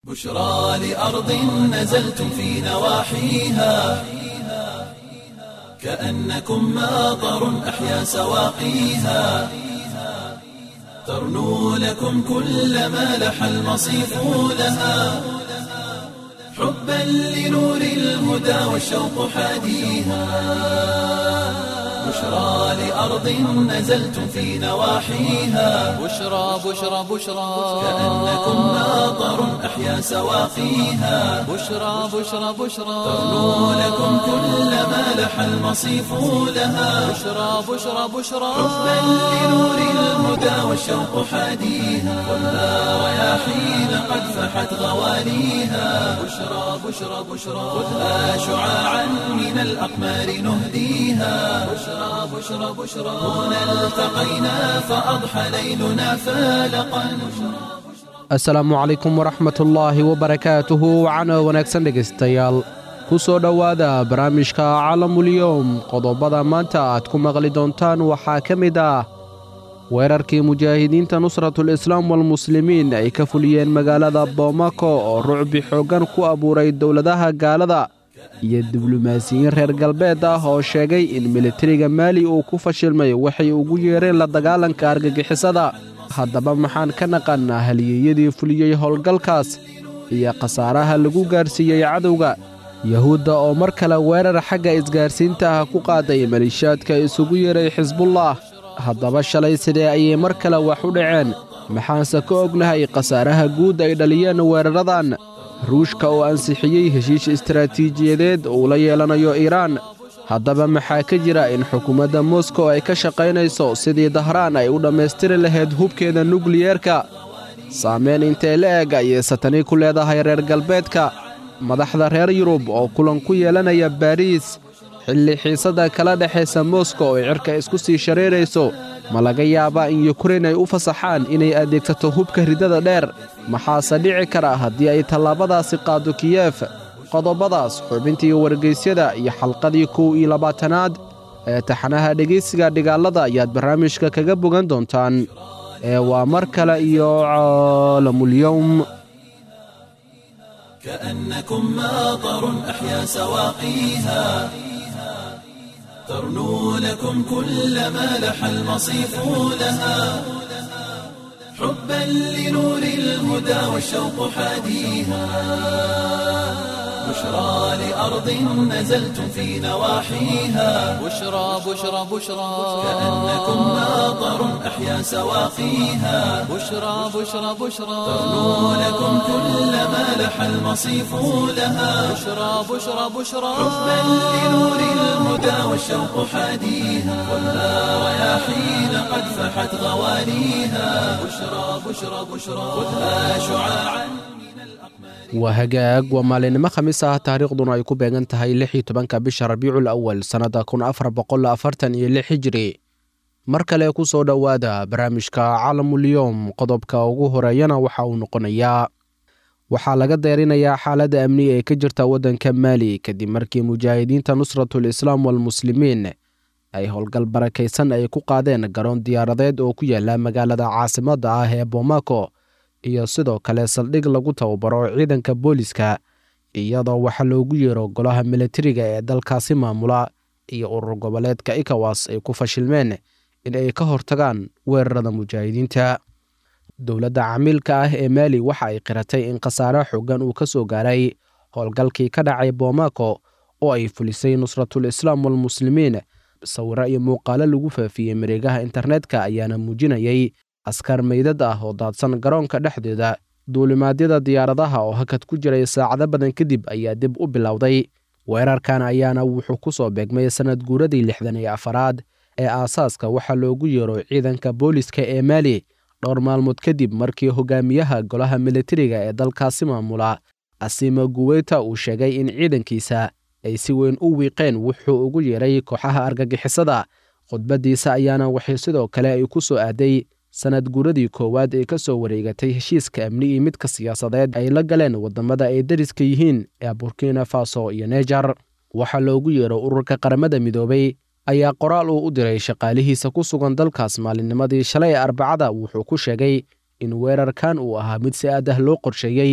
بشرى لأرض نزلتم في نواحيها كأنكم ماطر أحيا سواقيها ترنو لكم كل ما لح المصيف لها حبا لنور الهدى والشوق حاديها بشرى لأرض نزلتم في نواحيها بشرى بشرى بشرى كأنكم ماطر أحيا سواقيها بشرى بشرى بشرى ترنو لكم كل ما لح المصيف لها بشرى بشرى بشرى حبا لنور الهدى والشوق حاديها والنار رياحين قد فحت غواليها بشرى بشرى بشرى خذها شعاعا من الأقمار نهديها بشرى بشرى بشرى هنا التقينا فأضحى ليلنا فالقا asalaamu calaykum waraxmatullaahi wabarakaatuhu wacana wanaagsan dhegaystayaal ku soo dhowaada barnaamijka caalamulyoom qodobada maanta aad ku maqli doontaan waxaa ka mid ah weerarkii mujaahidiinta nusratul islaam walmuslimiin ay ka fuliyeen magaalada boomako oo rucbi xooggan ku abuuray dowladaha gaalada iyo diblomaasiyiin reer galbeed ah oo sheegay in militariga maali uu ku fashilmay waxay ugu yeereen la dagaalanka argagixisada haddaba maxaan ka naqannaa halyeeyadii fuliyey howlgalkaas iyo khasaaraha lagu gaarsiiyey cadowga yahuudda oo mar kale weerar xagga isgaarsiinta ah ku qaaday maliishaadka isugu yeeray xisbullah haddaba shalay sidee ayay mar kale wax u dhaceen maxaanse ka ognahay khasaaraha guud ay dhaliyeen weeraradan ruushka oo ansixiyey heshiish istaraatiijiyadeed uu la yeelanayo iiraan haddaba maxaa ka jira in xukuumadda moskow ay ka shaqaynayso sidii dahraan ay u dhammaystiri lahayd hubkeeda nukliyeerka saamayn intee la eg ayay satani ku leedahay reer galbeedka madaxda reer yurub oo kulan ku yeelanaya baariis xilli xiisadda kala dhexaysa moskow ay cirka isku sii shareerayso ma laga yaabaa in yukrain ay u fasaxaan inay adeegsato hubka ridada dheer maxaase dhici kara haddii ay tallaabadaasi qaado kiyef qodobadaas xubintii wargeysyada iyo xalqadii kow iyo labaatanaad ee taxanaha dhegaysiga dhigaalada ayaad barnaamijka kaga bogan doontaan ee waa mar kale iyo caalamulyowm كأنكم ماطر أحيا سواقيها ترنو لكم كل ما لح المصيف لها حبا لنور الهدى والشوق حاديها بشرى لأرض نزلتم في نواحيها بشرى بشرى بشرى كأنكم ماطر أحيا سواقيها بشرى بشرى بشرى ترنو لكم كل ما لح المصيف لها بشرى بشرى بشرى حبا لنور الهدى والشوق حاديها والنار رياحين قد فحت غواليها بشرى بشرى بشرى خذها شعاعا waa hagaag waa maalinimo khamiis ah taariikhduna ay ku beegan tahay lix iyo tobanka bisha rabiicul awal sannadda kun afar boqol afartan iyo lix hijiri mar kale ku soo dhowaada barnaamijka caalamulyoom qodobka ugu horeeyana waxa uu noqonayaa waxaa laga deerinayaa xaaladda amni ee ka jirta waddanka maali kadib markii mujaahidiinta nusratul islaam walmuslimiin ay howlgal barakaysan ay ku qaadeen garoon diyaaradeed oo ku yaala magaalada caasimadda ah ee boomako iyo sidoo kale saldhig lagu tababaro ciidanka booliska iyadoo waxa loogu yeero golaha militariga ee dalkaasi maamula iyo urur goboleedka ikawas ay ku fashilmeen in ay ka hortagaan weerarada mujaahidiinta dowladda camiilka ah ee maali waxa ay qiratay in khasaare xoogan uu ka soo gaaray howlgalkii ka dhacay boomako oo ay fulisay nusratul islaam walmuslimiin sawiro iyo muuqaalo lagu faafiyey mareegaha internetka ayaana muujinayay askar meydad ah oo daadsan garoonka dhexdeeda duulimaadyada diyaaradaha oo hakad ku jiray saacado badan kadib ayaa dib u bilowday weerarkan ayaana wuxuu ku soo beegmay sannad guuradii lixdan iyo afaraad ee aasaaska waxaa loogu yeero ciidanka booliska ee maali dhowr maalmood kadib markii hogaamiyaha golaha militariga ee dalkaasi maamula asima guweyta uu sheegay in ciidankiisa ay si weyn u wiiqeen wuxuu ugu yeeray kooxaha argagixisada khudbaddiisa ayaana waxay sidoo kale ay ku soo aaday sannad guuradii koowaad ee ka soo wareegatay heshiiska amni iyo midka siyaasadeed ay la galeen waddamada ay dariska yihiin ee burkina faso iyo nejar waxaa loogu yeero ururka qaramada midoobay ayaa qoraal uu u diray shaqaalihiisa ku sugan dalkaas maalinnimadii shalay ee arbacada wuxuu ku sheegay in weerarkan uu ahaa mid si aad ah loo qorsheeyey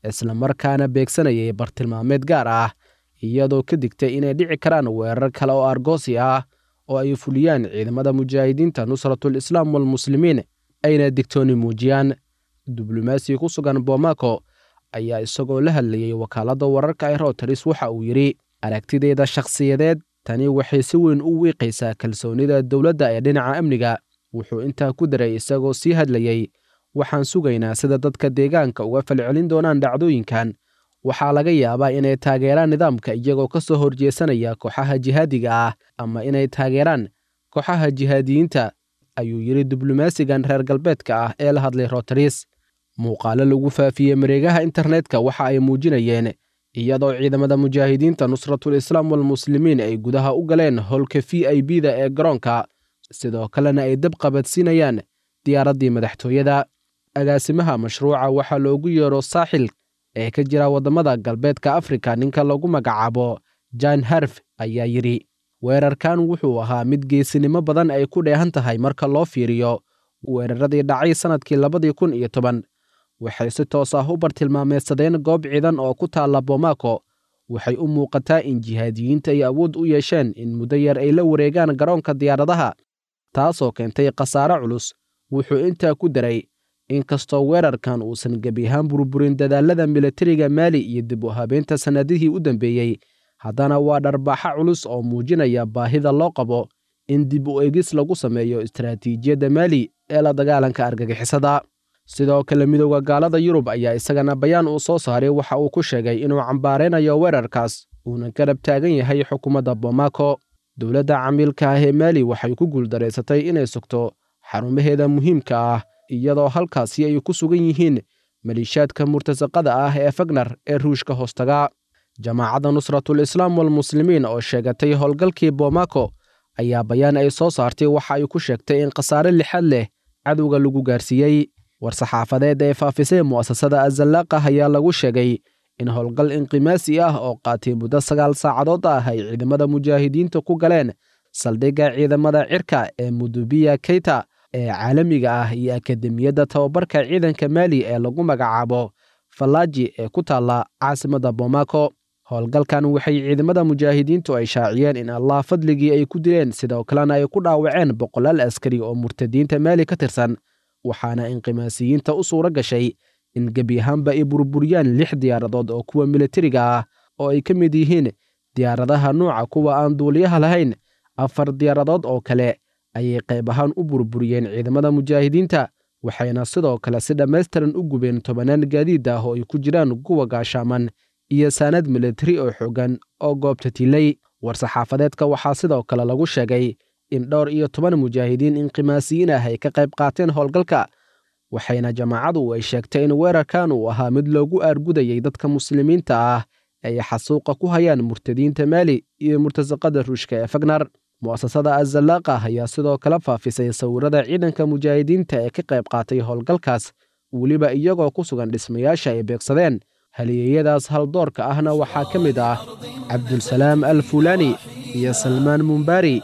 islamarkaana beegsanayay bartilmaameed gaar ah iyadoo ka digtay inay dhici karaan weerar kale oo argoosi ah oo ay fuliyaan ciidamada mujaahidiinta nusratul islaam walmuslimiin ayna digtooni muujiyaan diblomaasi ku sugan bomaako ayaa isagoo la hadlayey wakaaladda wararka ee roteris waxa uu yidhi aragtideeda shakhsiyadeed tani waxay si weyn u wiiqaysaa kalsoonida dowladda ee dhinaca amniga wuxuu intaa ku daray isagoo sii hadlayey waxaan sugaynaa sida dadka deegaanka uga falcelin doonaan dhacdooyinkan waxaa laga yaabaa inay taageeraan nidaamka iyagoo ka soo horjeesanaya kooxaha jihaadiga ah ama inay taageeraan kooxaha jihaadiyiinta ayuu yidhi diblomaasigan reer galbeedka ah ee la hadlay roteris muuqaalo lagu faafiyey mareegaha internetka waxa ay muujinayeen iyadoo ciidamada mujaahidiinta nusratul islaam walmuslimiin ay gudaha u galeen howlka v i b da ee garoonka sidoo kalena ay dab qabadsiinayaan diyaaraddii madaxtooyada agaasimaha mashruuca waxaa loogu yeero saaxil ee ka jira waddamada galbeedka afrika ninka lagu magacaabo jan harf ayaa yidhi weerarkan wuxuu ahaa mid geesinimo badan ay ku dheehan tahay marka loo fiiriyo weeraradii dhacay sannadkii labadii kun iyo toban waxay si toos ah u bartilmaameedsadeen goob ciidan oo ku taalla bomaako waxay u muuqataa in jihaadiyiinta ay awood u yeesheen in muddo yar ay la wareegaan garoonka diyaaradaha taasoo keentay khasaare culus wuxuu intaa ku daray inkastoo weerarkan uusan gebi ahaan burburin dadaallada militariga maali iyo dib u habeynta sannadihii u dambeeyey haddana waa dharbaaxa culus oo muujinaya baahida loo qabo in dib u egis lagu sameeyo istaraatiijiyadda maali ee la dagaalanka argagixisada sidoo kale midooda gaalada yurub ayaa isagana bayaan uu soo saaray waxa uu ku sheegay inuu cambaaraynayo weerarkaas uuna garab taagan yahay xukuumadda bomaako dowladda camiilka ah ee maali waxay ku guuldaraysatay inay sugto xarumaheeda muhiimka ah iyadoo halkaasi ay ku sugan yihiin maliishaadka murtasaqada ah ee fagnar ee ruushka hoostaga jamaacadda nusratul islaam walmuslimiin oo sheegatay howlgalkii bomaako ayaa bayaan ay soo saartay waxa ay ku sheegtay in khasaare lixad leh cadowga lagu gaarsiiyey war-saxaafadeed ee faafisay mu'asasada azallaqah ayaa lagu sheegay in howlgal inqimaasi ah oo qaatay muddo sagaal saacadood ah ay ciidamada mujaahidiinta ku galeen saldhigga ciidamada cirka ee mudubiya keyta ee caalamiga ah iyo akademiyadda tababarka ciidanka maali ee lagu magacaabo fallaaji ee ku taalla caasimadda bomaako howlgalkan waxay ciidamada mujaahidiintu ay shaaciyeen in allah fadligii ay ku dileen sidoo kalena ay ku dhaawaceen boqolaal askari oo murtadiinta maali ka tirsan waxaana inqimaasiyiinta u suuro gashay in gebi ahaanba ay burburiyaan lix diyaaradood oo kuwa militariga ah oo ay ka mid yihiin diyaaradaha nuuca kuwa aan duuliyaha lahayn afar diyaaradood oo kale ayay qayb ahaan u burburiyeen ciidamada mujaahidiinta waxayna sidoo kale si dhammaystiran u gubeen tobanaan gaadiid ah oo ay ku jiraan kuwa gaashaaman iyo saanad militari oo xoogan oo goobta tilay war-saxaafadeedka waxaa sidoo kale lagu sheegay in dhowr iyo toban mujaahidiin inqimaasiyiin ah ay ka qayb qaateen howlgalka waxayna jamaacadu ay sheegtay in weerarkan uu ahaa mid loogu aargudayay dadka muslimiinta ah ay xasuuqa ku hayaan murtadiinta maali iyo murtasaqada ruushka ee fagnar mu'asasada azallaqah ayaa sidoo kale faafisay sawirada ciidanka mujaahidiinta ee ka qayb qaatay howlgalkaas weliba iyagoo ku sugan dhismayaasha ay beegsadeen haliyeeyadaas haldoorka ahna waxaa ka mid ah cabdulsalaam al fuulaani iyo salmaan mumbaari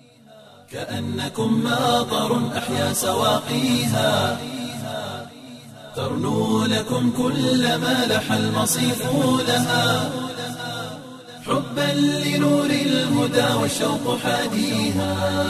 كأنكم ماطر أحيا سواقيها ترنو لكم كل ما لح المصيف لها حبا لنور الهدى والشوق حاديها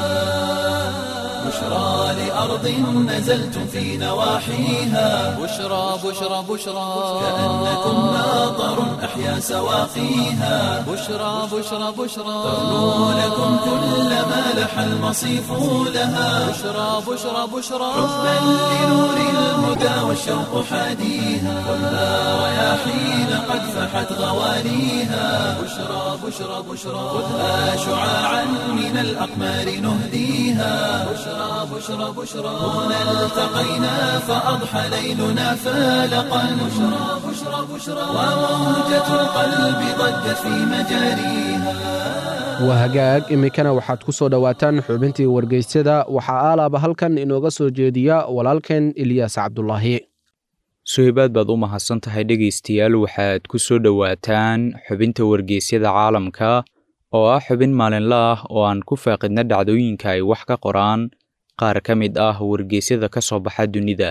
بشرى لأرض نزلتم في نواحيها بشرى بشرى بشرى كأنكم ماطر أحيا سواقيها بشرى بشرى بشرى ترنو لكم كل ما لح المصيف لها بشرى بشرى بشرى حبا لنور الهدى والشوق حاديها كلها رياحين قد فحت غوانيها بشرى بشرى بشرى خذها شعاعا من الأقمار نهديها بشرى بشرى بشرى هنا التقينا فأضحى ليلنا فالقا بشرى بشرى بشرى وموجة القلب ضجت في مجاريها waa hagaag iminkana waxaad ku soo dhowaataan xubintii wargeysyada waxaa aalaaba halkan inooga soo jeediya walaalkeen ilyaas cabdulaahi suhaybaad baad u mahadsan tahay dhegaystayaal waxaad ku soo dhowaataan xubinta wargeysyada caalamka oo ah xubin maalinle ah oo aan ku faaqidna dhacdooyinka ay wax ka qoraan qaar ka mid ah wargeysyada ka soo baxa dunida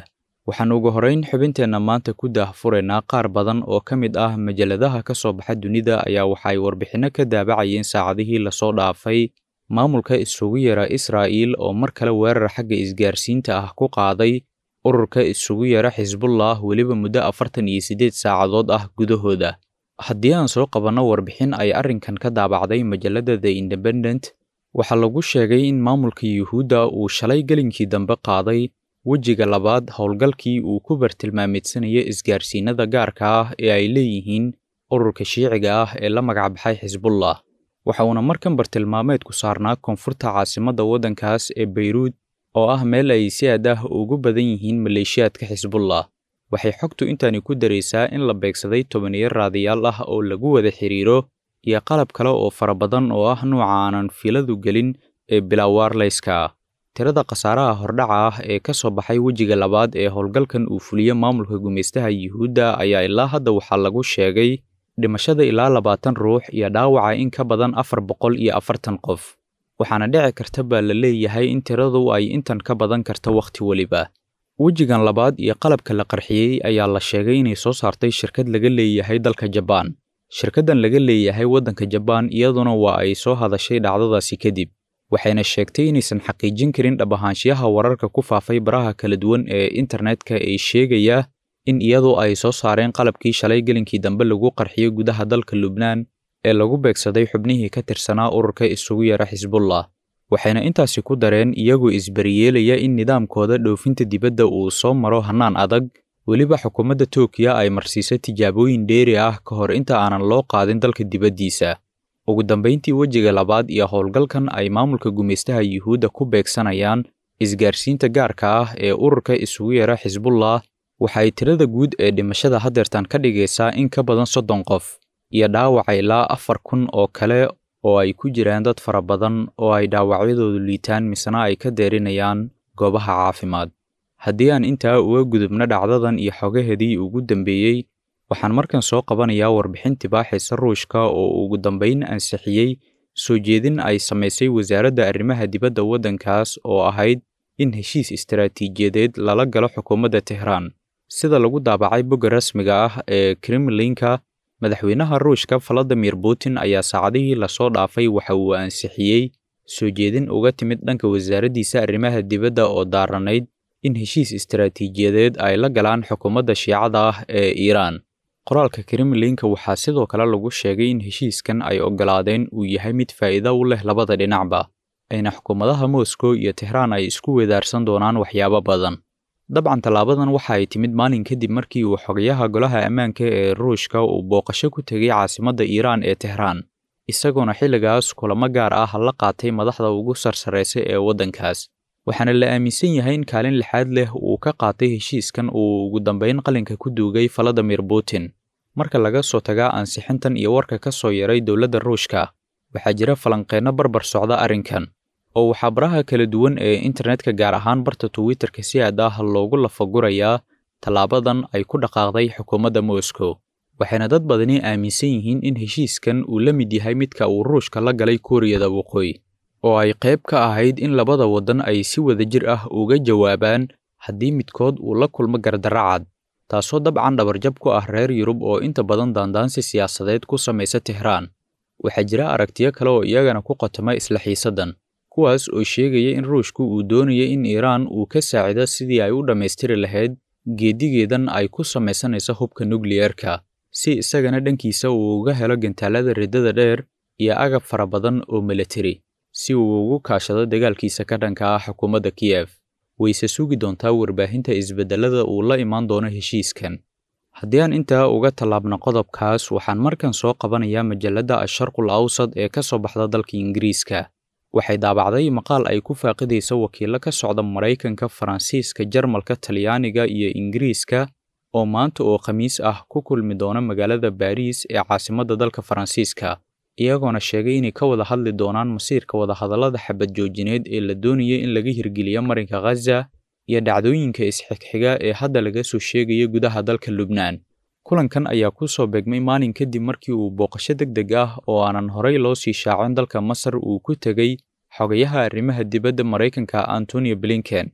waxaan ugu horrayn xubinteenna maanta ku daahfuraynaa qaar badan oo ka mid ah majalladaha ka soo baxa dunida ayaa waxa ay warbixinno ka daabacayeen saacadihii lasoo dhaafay maamulka isugu yara israa'iil oo mar kale weerar xagga isgaarsiinta ah ku qaaday ururka isugu yara xisbullah weliba muddo afartan iyo siddeed saacadood ah gudahooda haddii aan soo qabanno warbixin ay arrinkan ka daabacday majalladda the independent waxaa lagu sheegay in maamulka yuhuudda uu shalay gelinkii dambe qaaday wejiga labaad howlgalkii uu ku bartilmaameedsanaya isgaarsiinada gaarka ah ee ay leeyihiin ururka shiiciga ah ee la magacbaxay xisbullah waxa uuna markan bartilmaameedku saarnaa koonfurta caasimadda waddankaas ee bayruud oo ah meel ay si aad ah ugu badan yihiin maleeshiyaadka xisbullah waxay xogtu intaani ku daraysaa in la beegsaday tobaniyo raadiyaal ah oo lagu wada xidhiiro iyo qalab kale oo fara badan oo ah nuuca aanan filadu gelin ee bilaawaarlayska tirada khasaaraha hordhaca ah ee ka soo baxay wejiga labaad ee howlgalkan uu fuliyo maamulka gumaystaha yuhuudda ayaa ilaa hadda waxaa lagu sheegay dhimashada ilaa labaatan ruux iyo dhaawaca in ka badan afar boqol iyo afartan qof waxaana dhici karta baa la leeyahay in tiradu ay intan ka badan karta wakhti weliba wejigan labaad iyo qalabka la qarxiyey ayaa la sheegay inay soo saartay shirkad laga leeyahay dalka jabaan shirkaddan laga leeyahay waddanka jabaan iyaduna waa ay soo hadashay dhacdadaasi kadib waxayna sheegtay inaysan xaqiijin karin dhab ahaanshiyaha wararka ku faafay baraha kala duwan ee internetka ee sheegaya in iyadu ay soo saareen qalabkii shalay gelinkii dambe lagu qarxiyey gudaha dalka lubnaan ee lagu beegsaday xubnihii ka tirsanaa ururka isugu yara xisbullah waxayna intaasi ku dareen iyagoo isbariyeelaya in nidaamkooda dhoofinta dibadda uu soo maro hannaan adag weliba xukuumadda tookiya ay marsiiso tijaabooyin dheeri ah ka hor inta aanan loo qaadin dalka dibaddiisa ugu dambayntii wejiga labaad iyo howlgalkan ay maamulka gumaystaha yuhuudda ku beegsanayaan isgaarsiinta gaarka ah ee ururka isugu yara xisbullah waxa ay tirada guud ee dhimashada haddeertan ka dhigaysaa in ka badan soddon qof iyo dhaawaca ilaa afar kun oo kale oo ay ku jiraan dad fara badan oo ay dhaawacyadoodu liitaan misena ay ka deerinayaan goobaha caafimaad haddii aan intaa uga gudubno dhacdadan iyo xogaheedii ugu dambeeyey waxaan markan soo qabanayaa warbixin tibaaxaysa ruushka oo ugu dambayn ansixiyey soo jeedin ay samaysay wasaaradda arrimaha dibadda waddankaas oo ahayd in heshiis istaraatiijiyadeed lala galo xukuumadda tehraan sida lagu daabacay bogga rasmiga ah ee kremlinka madaxweynaha ruushka valadimir putin ayaa saacadihii lasoo dhaafay waxa uu ansixiyey soo jeedin uga timid dhanka wasaaraddiisa arrimaha dibadda oo daaranayd in heshiis istaraatiijiyadeed ay la galaan xukuumadda shiicada ah ee iiraan qoraalka kremlinka waxaa sidoo kale lagu sheegay in heshiiskan ay oggolaadeen uu yahay mid faa'iido u leh labada dhinacba ayna xukuumadaha moscow iyo tehraan ay isku wedaarsan doonaan waxyaabo badan dabcan tallaabadan waxa ay timid maalin kadib markii uu xogayaha golaha ammaanka ee ruushka uu booqasho ku tegay caasimadda iiraan ee tehraan isagoona xilligaas kulamo gaar ah la qaatay madaxda ugu sarsaraysa ee waddankaas waxaana la aaminsan yahay in kaalin lixaad leh uu ka qaatay heshiiskan uu ugu dambayn qalinka ku duugay valadimir putin marka laga soo tagaa ansixintan iyo warka ka soo yaray dowladda ruushka waxaa jira falanqeenno barbar socda arrinkan oo waxaa baraha kala duwan ee internetka gaar ahaan barta twitterka si aad ah loogu lafagurayaa tallaabadan ay ku dhaqaaqday xukuumadda moscow waxayna dad badani aaminsan yihiin in heshiiskan uu la mid yahay midka uu ruushka la galay kuuriyada waqooyi oo ay qayb ka ahayd in labada waddan ay si wadajir ah uga jawaabaan haddii midkood uu la kulmo gardarra cad taasoo dabcan dhabarjab ku ah reer yurub oo inta badan daandaansi siyaasadeed ku samaysa tehraan waxaa jira aragtiyo kale oo iyagana ku qotoma isla xiisaddan kuwaas oo sheegaya in ruushku uu doonaya in iiraan uu ka saacido sidii ay u dhammaystiri lahayd geedigeedan ay ku samaysanayso hubka nukliyerka si isagana dhankiisa uu uga helo gantaalada riddada dheer iyo agab fara badan oo milatari si uu ugu kaashado dagaalkiisa ka dhanka ah xukuumadda kiyef wayse sugi doontaa warbaahinta isbeddellada uu la imaan doono heshiiskan haddii aan intaa uga tallaabno qodobkaas waxaan markan soo qabanayaa majalladda asharqul awsad ee ka soo baxda dalka ingiriiska waxay daabacday maqaal ay ku faaqidayso wakiillo ka socda maraykanka faransiiska jarmalka talyaaniga iyo ingiriiska oo maanta oo khamiis ah ku kulmi doona magaalada baariis ee caasimadda dalka faransiiska iyagoona sheegay inay ka wada hadli doonaan masiirka wadahadallada xabad joojineed ee la doonaya in laga hirgeliyo marinka khaza iyo dhacdooyinka isxigxiga ee hadda laga soo sheegaya gudaha dalka lubnaan kulankan ayaa ku soo beegmay maalin kadib markii uu booqasho deg deg ah oo aanan horay loo sii shaacin dalka masar uu ku tegey xogayaha arrimaha dibadda maraykanka antonio blinken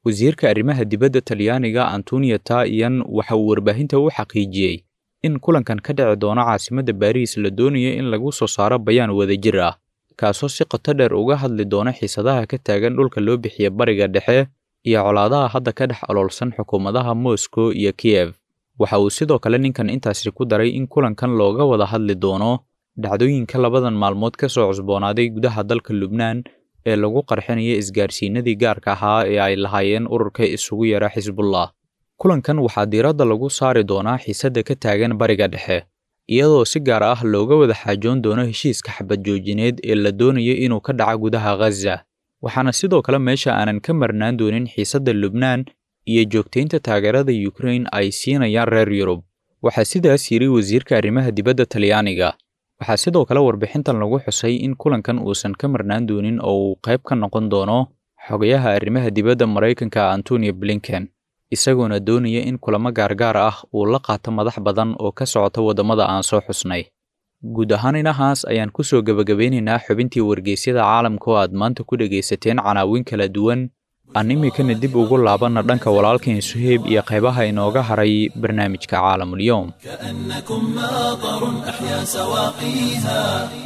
wasiirka arrimaha dibadda talyaaniga antonio taiyan waxa uu warbaahinta u xaqiijiyey in kulankan ka dhici doono caasimadda baariis la doonayo in lagu soo saaro bayaan wadajir ah kaasoo si qoto dheer uga hadli doona xiisadaha ka taagan dhulka loo bixiya bariga dhexe iyo colaadaha hadda ka dhex oloolsan xukuumadaha moscow iyo kiyev waxa uu sidoo kale ninkan intaasi ku daray in kulankan looga wada hadli doono dhacdooyinka labadan maalmood ka soo cusboonaaday gudaha dalka lubnaan ee lagu qarxinaya isgaarsiinadii gaarka ahaa ee ay lahaayeen ururka isugu yara xisbullah kulankan waxaa diiradda lagu saari doonaa xiisadda ka taagan bariga dhexe iyadoo si gaar ah looga wada xaajoon doono heshiiska xabad joojineed ee la doonayo inuu ka dhaco gudaha ghaza waxaana sidoo kale meesha aanan ka marnaan doonin xiisadda lubnaan iyo joogtaynta taageerada yukrain ay siinayaan reer yurub waxaa sidaas yidhi wasiirka arrimaha dibadda talyaaniga waxaa sidoo kale warbixintan lagu xusay in kulankan uusan ka marnaan doonin oo uu qayb ka noqon doono xogayaha arrimaha dibadda maraykanka antonio blinken isagoona doonaya in kulamo gaargaar ah uu la qaato madax badan oo ka socota waddamada aan soo xusnay guud ahaan inahaas ayaan ku soo gebagabeynaynaa xubintii wargeysyada caalamka oo aad maanta ku dhegaysateen canaawin kala duwan aan iminkana dib ugu laabanna dhanka walaalkeen suheyb iyo qaybaha inooga haray barnaamijka caalamulyoom كأنكم ماطر أحيا سواقيها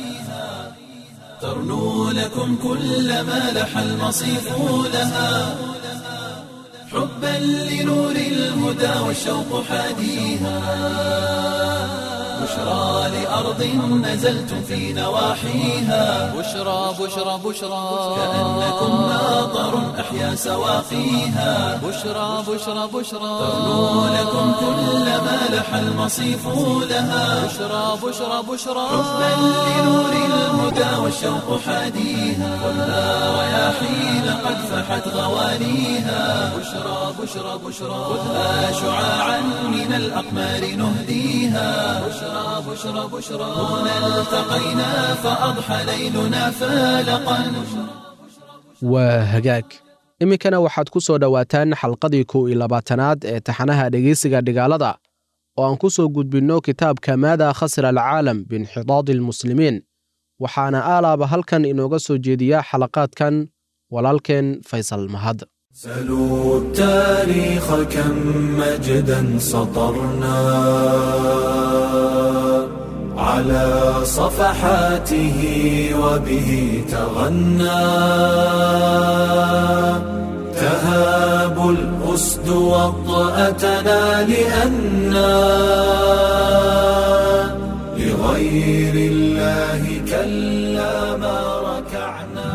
ترنو لكم كل ما لح المصيف لها حبا لنور الهدى والشوق حاديها بشرى لأرض نزلتم في نواحيها بشرى بشرى بشرى كأنكم ماطر أحيا سواقيها بشرى بشرى بشرى ترنو لكم كل ما لح المصيف لها بشرى بشرى بشرى حبا لنور الهدى والشوق حاديها خذها رياحين قد فحت غوانيها بشرى بشرى بشرى خذها شعاعا من الأقمار نهديها بشرى بشرى بشرى هنا التقينا فأضحى ليلنا فالقا waa hagaag iminkana waxaad ku soo dhowaataan xalqadii kow iyo labaatanaad ee taxanaha dhegeysiga dhigaalada oo aan ku soo gudbinno kitaabka maada khasira alcaalam biinxidaadi almuslimiin waxaana aalaaba halkan inooga soo jeediya xalaqaadkan walaalkeen faysal mahad سلوا التاريخ كم مجدا سطرنا على صفحاته وبه تغنى تهاب الأسد وطأتنا لأنا لغير الله كلا ما ركعنا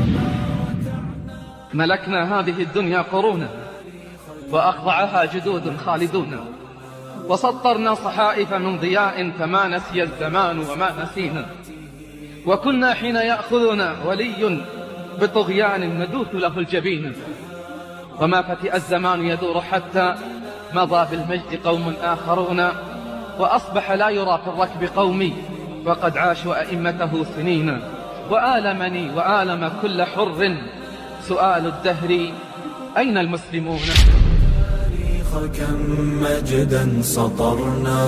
ملكنا هذه الدنيا قرونا وأخضعها جدود خالدون وسطرنا صحائف من ضياء فما نسي الزمان وما نسينا وكنا حين يأخذنا ولي بطغيان ندوث له الجبين وما فتئ الزمان يدور حتى مضى بالمجد قوم آخرون وأصبح لا يرى في الركب قومي وقد عاشوا أئمته سنين وآلمني وآلم كل حر سؤال الدهر أين المسلمون التاريخ كم مجدا سطرنا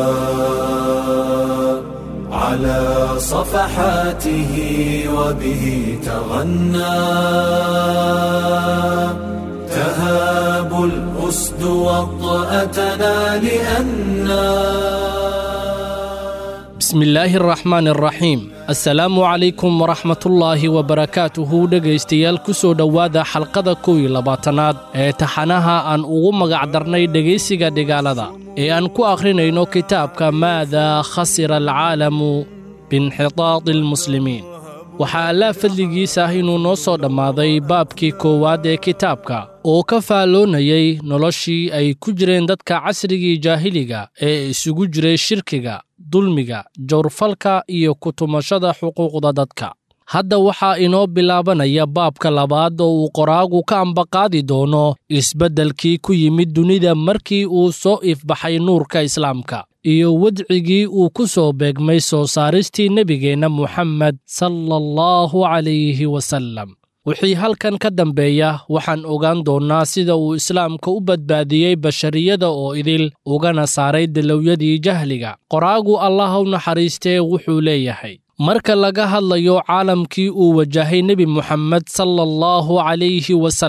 على صفحاته وبه تغنى تهاب الأسد وطأتنا لأنا بسم الله الرحمن الرحيم asalaamu calaykum waraxmatullaahi wabarakaatuhu dhegaystayaal ku soo dhowaada xalqada kow iyo labaatanaad ee taxanaha aan ugu magacdarnay dhegaysiga dhigaalada ee aan ku akhrinayno kitaabka maada khasira alcaalamu biinxitaadi almuslimiin waxaa allaa fadligiisa ah inuu noo soo dhammaaday baabkii koowaad ee kitaabka oo ka faalloonayay noloshii ay ku jireen dadka casrigii jaahiliga ee isugu jiray shirkiga dulmiga jawrfalka iyo kutumashada xuquuqda dadka hadda waxaa inoo bilaabanaya baabka labaad oo uu qoraagu ka ambaqaadi doono isbeddelkii ku yimid dunida markii uu soo ifbaxay nuurka islaamka iyo wadcigii uu ku soo beegmay soo saaristii nebigeenna muxammed sala allahu calayhi wasallam wixii halkan ka dambeeya waxaan ogaan doonnaa sida uu islaamka u badbaadiyey bashariyada oo idil ugana saaray dalowyadii jahliga qoraagu allah u naxariistee wuxuu leeyahay marka laga hadlayo caalamkii uu wajahay nebi muxammed sala allahu calayhi wasallam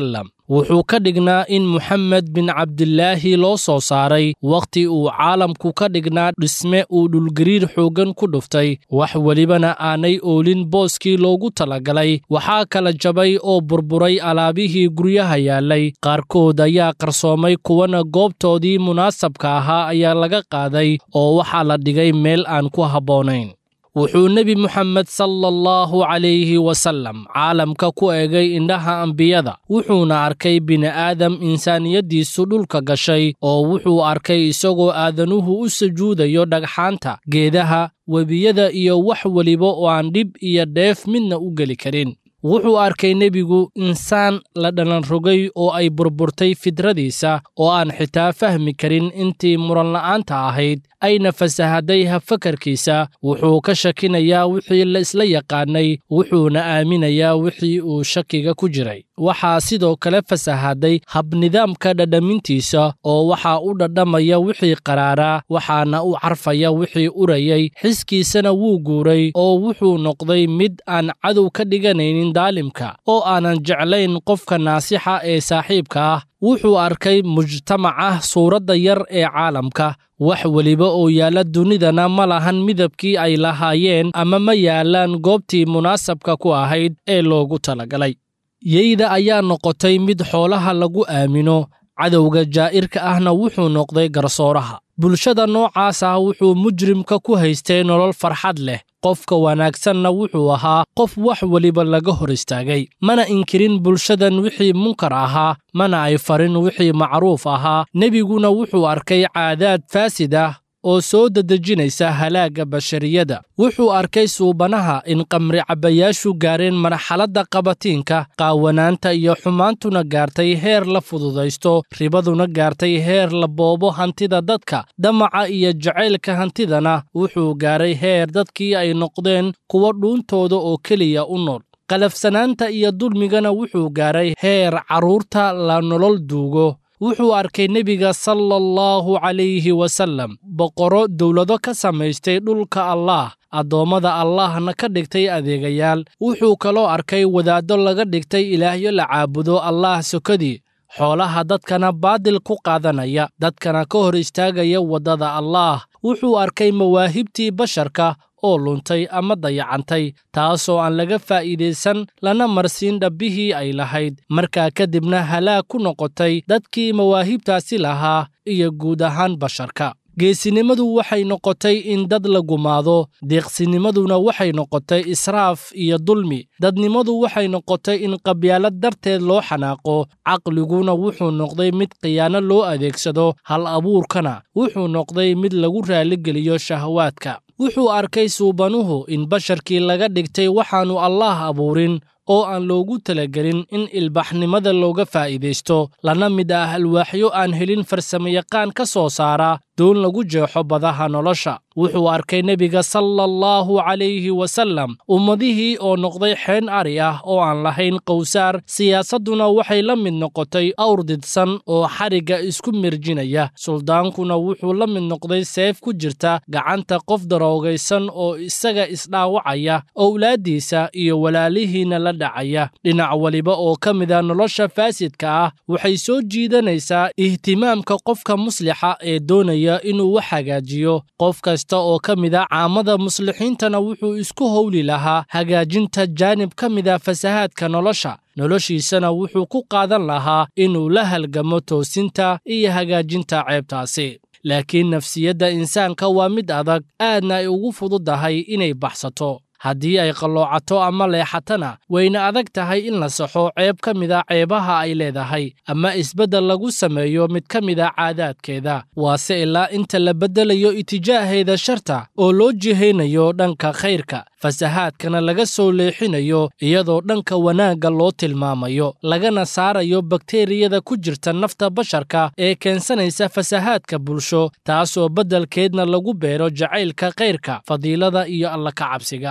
wuxuu ka dhignaa in moxamed bin cabdilaahi loo soo saaray wakhti uu caalamku ka dhignaa dhisme uu dhulgariir xooggan ku dhuftay wax welibana aanay oolin booskii loogu talagalay waxaa kala jabay oo burburay alaabihii guryaha yaallay qaarkood ayaa qarsoomay kuwana goobtoodii munaasabka ahaa ayaa laga qaaday oo waxaa la dhigay meel aan ku habboonayn wuxuu nebi moxamed sala allahu calayhi wasallam caalamka ku egay indhaha ambiyada wuxuuna arkay bini'aadam insaaniyaddiisu dhulka gashay oo wuxuu arkay isagoo aadanuhu u sujuudayo dhagxaanta geedaha webiyada iyo wax weliba oo aan dhib iyo dheef midna u geli karin wuxuu arkay nebigu insaan la dhalanrogay oo ay burburtay fidradiisa oo aan xitaa fahmi karin intii muranla'aanta ahayd ayna fasahaday hafakarkiisa wuxuu ka shakinayaa wixii la isla yaqaanay wuxuuna aaminayaa wixii uu shakiga ku jiray waxaa sidoo kale fasahaday habnidaamka dhadhamintiisa oo waxaa u dhadhamaya wixii qaraaraa waxaana u carfaya wixii urayay xiskiisana wuu guuray oo wuxuu noqday mid aan cadow ka dhiganaynin daalimka oo aanan jeclayn qofka naasixa ee saaxiibka ah wuxuu arkay mujtamaca suuradda yar ee caalamka wax weliba oo yaalla dunidana ma lahan midabkii ay lahaayeen ama ma yaallaan goobtii munaasabka ku ahayd ee loogu talagalay yeyda ayaa noqotay mid xoolaha lagu aamino cadowga jaa'irka ahna wuxuu noqday garsooraha bulshada noocaas ah wuxuu mujrimka ku haystay nolol farxad leh qofka wanaagsanna wuxuu ahaa qof wax weliba laga hor istaagay mana inkirin bulshadan wixii munkar ahaa mana ay farin wixii macruuf ahaa nebiguna wuxuu arkay caadaad faasid ah oo soo dedejinaysa halaagga bashariyada wuxuu arkay suubanaha in qamri cabbayaashu gaareen marxaladda qabatiinka qaawanaanta iyo xumaantuna gaartay heer la fududaysto ribaduna gaartay heer la boobo hantida dadka damaca iyo jacaylka hantidana wuxuu gaaray heer dadkii ay noqdeen kuwa dhuuntooda oo keliya u nool qalafsanaanta iyo dulmigana wuxuu gaaray heer carruurta la nolol duugo wuxuu arkay nebiga sala allahu calayhi wasallam boqorro dowlado ka samaystay dhulka allaah addoommada allahna ka dhigtay adeegayaal wuxuu kaloo arkay wadaaddo laga dhigtay ilaahyo la caabudo allaah sokadii xoolaha dadkana baadil ku qaadanaya dadkana ka hor istaagaya waddada allaah wuxuu arkay mawaahibtii basharka oo luntay ama dayacantay taasoo aan laga faa'iidaysan lana marsiin dhabbihii ay lahayd markaa kadibna halaag ku noqotay dadkii mawaahibtaasi lahaa iyo guud ahaan basharka geesinimadu waxay noqotay in dad la gumaado deeqsinimaduna waxay noqotay israaf iyo dulmi dadnimadu waxay noqotay in qabyaalad darteed loo xanaaqo caqliguna wuxuu noqday mid khiyaano loo adeegsado hal abuurkana wuxuu noqday mid lagu raaligeliyo shahawaadka wuxuu arkay suubanuhu in basharkii laga dhigtay waxaannu allaah abuurin oo aan loogu talagelin in ilbaxnimada looga faa'iidaysto lana mid ah alwaaxyo aan helin farsamayaqaan ka soo saara doon lagu jeexo badaha nolosha wuxuu arkay nebiga sala allahu calayhi wasallam ummadihii oo noqday xeen ari ah oo aan lahayn qowsaar siyaasadduna waxay la mid noqotay awr didsan oo xarigga isku mirjinaya suldaankuna wuxuu la mid noqday seef ku jirta gacanta qof daroogaysan oo isaga isdhaawacaya owlaaddiisa iyo walaalihiina la dhacaya dhinac weliba oo ka mida nolosha faasidka ah waxay soo jiidanaysaa ihtimaamka qofka muslixa ee doonaya inuu wax hagaajiyo qof kasta oo ka mida caamada muslixiintana wuxuu isku howli lahaa hagaajinta jaanib ka mida fasahaadka nolosha noloshiisana wuxuu ku qaadan lahaa inuu la halgamo toosinta iyo hagaajinta ceebtaasi laakiin nafsiyadda insaanka waa mid adag aadna ay ugu fududahay inay baxsato haddii ay qalloocato ama leexatana wayna adag tahay in la saxo ceeb ka mida ceebaha ay leedahay ama isbeddel lagu sameeyo mid ka mida caadaadkeeda waase ilaa inta la beddelayo itijaaheeda sharta oo loo jihaynayo dhanka khayrka fasahaadkana laga soo leexinayo iyadoo dhanka wanaagga loo tilmaamayo lagana saarayo bakteriyada ku jirta nafta basharka ee keensanaysa fasahaadka bulsho taasoo beddelkeedna lagu beero jacaylka khayrka fadiilada iyo alla ka cabsiga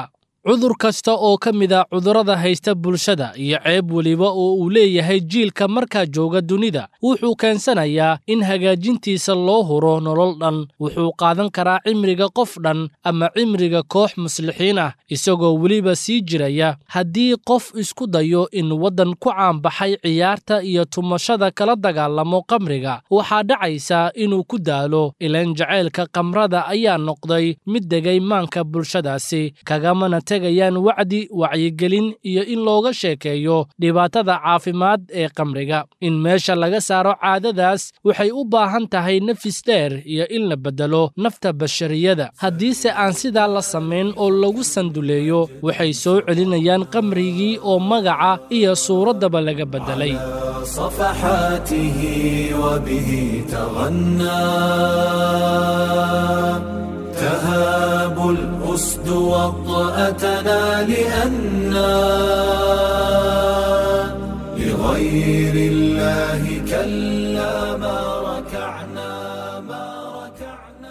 cudur kasta oo ka mid a cudurrada haysta bulshada iyo ceeb weliba oo uu leeyahay jiilka markaa jooga dunida wuxuu keensanayaa in hagaajintiisa loo huro nolol dhan wuxuu qaadan karaa cimriga qof dhan ama cimriga koox muslixiin ah isagoo weliba sii jiraya haddii qof isku dayo in waddan ku caanbaxay ciyaarta iyo tumashada kala dagaalamo qamriga waxaa dhacaysa inuu ku daalo ilan jacaylka qamrada ayaa noqday mid degay maanka bulshadaasi kagamana tegayaan wacdi wacyigelin iyo in looga sheekeeyo dhibaatada caafimaad ee qamriga in meesha laga saaro caadadaas waxay u baahan tahay nafis dheer iyo in la beddelo nafta bashariyada haddiise aan sidaa la samayn oo lagu sanduleeyo waxay soo celinayaan qamrigii oo magaca iyo suuraddaba laga beddelay صفحاته وبه تغنى تهاب الأسد وطأتنا لأنا لغير الله كلا ما ركعنا ما ركعنا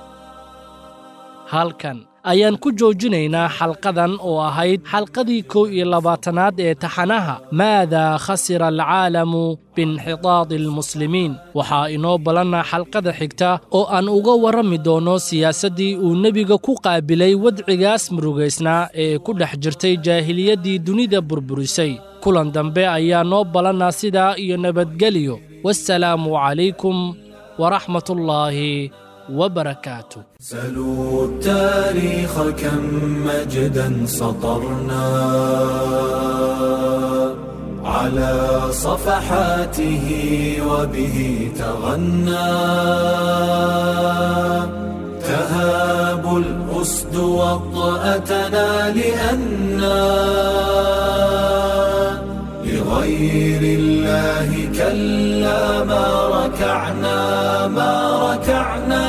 halkan ayaan ku joojinaynaa xalqadan oo ahayd xalqadii kow iyo labaatanaad ee taxanaha maadaa khasira alcaalamu biinxitaadi almuslimiin waxaa inoo ballanna xalqada xigta oo aan uga warrami doono siyaasaddii uu nebiga ku qaabilay wadcigaas murugaysnaa ee ku dhex jirtay jaahiliyaddii dunida burburisay kulan dambe ayaa noo ballanna sidaa iyo nabadgelyo wassalaamu calaykum waraxmatullaahi وبركاته سلوا التاريخ كم مجدا سطرنا على صفحاته وبه تغنى تهاب الأسد وطأتنا لأنا لغير الله كلا ما ركعنا ما ركعنا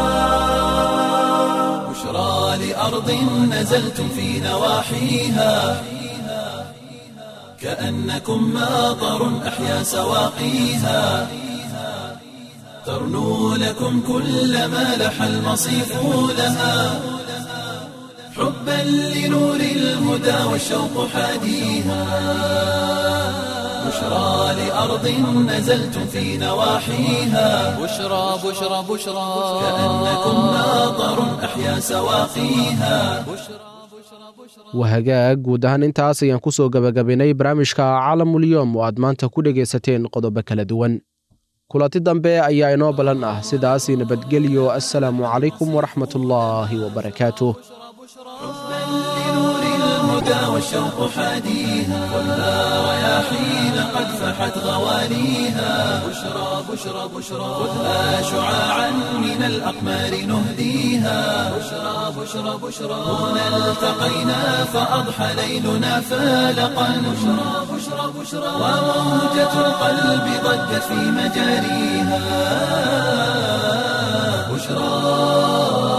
بشرى لأرض نزلتم في نواحيها كأنكم ماطر أحيا سواقيها ترنو لكم كل ما لح المصيف لها حبا لنور الهدى والشوق حاديها بشرى لأرض نزلتم في نواحيها بشرى بشرى بشرى كأنكم ماطر أحيا سواقيها wahagaag guud ahaan intaas ayaan ku soo gebagabaynay barnaamijka caalamulyoom oo aad maanta ku dhegaysateen qodobo kala duwan kulanti dambe ayaa inoo ballan ah sidaas nabadgelyo assalaamu calaykum waraxmatullaahi wabarakaatuh لنور الهدى والشوق حاديها خذها رياحين قد فحت غواليها بشرى بشرى بشرى خذها شعاعا من الأقمار نهديها بشرى بشرى بشرى هنا التقينا فأضحى ليلنا فالقا بشرى بشرى بشرى وموجة القلب ضجت في مجاريها بشرى